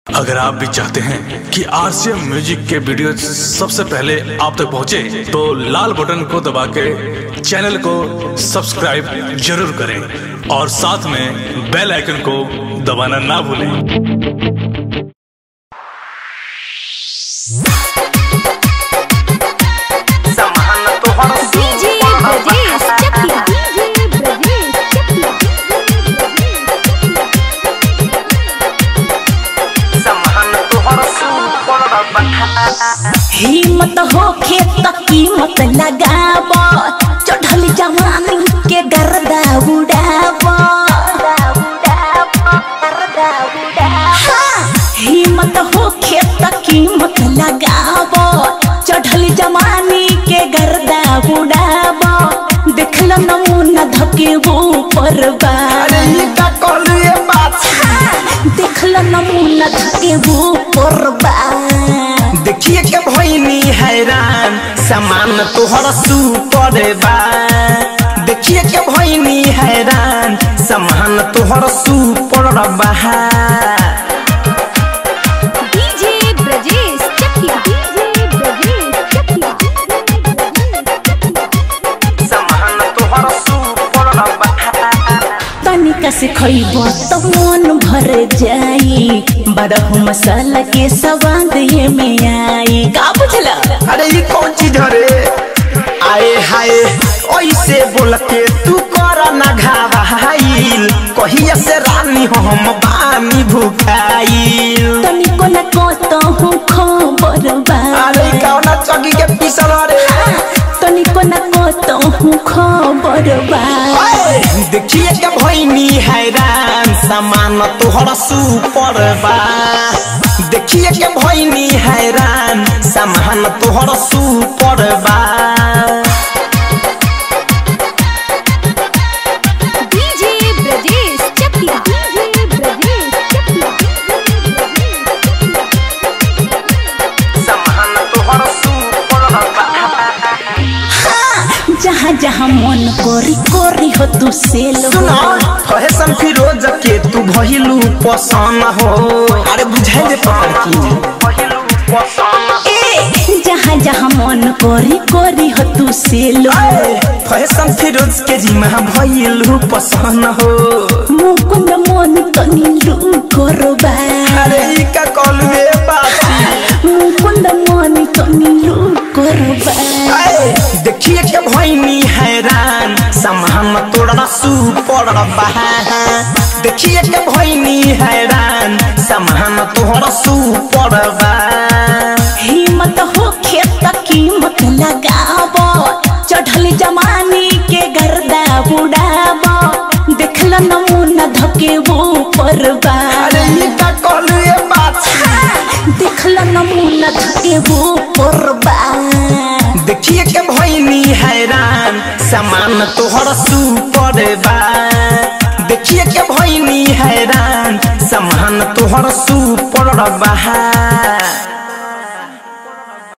अगर आप भी चाहते हैं कि आरसीएम म्यूजिक के वीडियो सबसे पहले आप तक पहुंचे, तो लाल बटन को दबा के चैनल को सब्सक्राइब जरूर करें और साथ में बेल आइकन को दबाना ना भूलें समान तोहर डीजे ब्रजेश चकिया डीजे ब्रजेश चकिया समान तोहर सुपर बखा हिम्मत होखे त कीमत लगाब चढ़ल जवानी के गर्दा उड़ाब हाँ, हिम्मत होखे त कीमत लगाब चढ़ल जवानी के गर्दा उड़ाब देखल नमूना धके ऊपर बा अरे ये का कहलू ये बात देखल नमूना धके ऊपर बा देखिए के भइनी हैरान समान तोहर सुपर बा देखिए के भइनी हैरान समान तोहर सुपर बा डीजे ब्रजेश चकिया डीजे ब्रजेश चकिया समान तोहर सुपर बा तनिका से खइब त मन भर जाई बड़हु मसाला के स्वाद ये में आई का बुझला अरे ये कौन चीज रे आए हाय ऐसे बोल के तू कर ना घावाइल कहिया से रानी हम बानी भुखाइल तनिको न कहतहु खबर बा अरे कौना चगी के पिसल रे तनिको न कहतहु खबर बा देखिए के भइनी हैरान सामान तोहर सुपर बा देखिए के भइनी हैरान सामान तोहर सुपर बा डीजे ब्रजेश चकिया डीजे ब्रजेश चकिया सामान तोहर सुपर बा जहाँ जहाँ मन कोरी कोरी हो तू सेल सुना फैशन फिरोज के तू भइलू पसंद हो अरे बुझाई दे पकड़ की भइलू पसंद ए जहाँ जहाँ मन कोरी कोरी हो तू सेल फैशन फिरोज के जिमा भइलू पसंद हो मुकुंद मन तनी लू करबा अरे ई का कॉल में बाती मुकुंद मन तनी लू करबा आए, देखिए के भइनी हैरान सामान तोड़ा सुपर बा देखिए के भइनी हैरान सामान तोड़ा सुपर बा हिम्मत हो खेत कीमत लगाब चढ़ल जमानी के गर्दा उड़ाब देखल नमूना धके ऊपर बा अरे ई का कॉल ये बात देखल नमूना धके ऊपर बा देखिए के भइनी हैरान सामान तोहर सुपर बा देखिए के भइनी हैरान सामान तोहर सुपर बा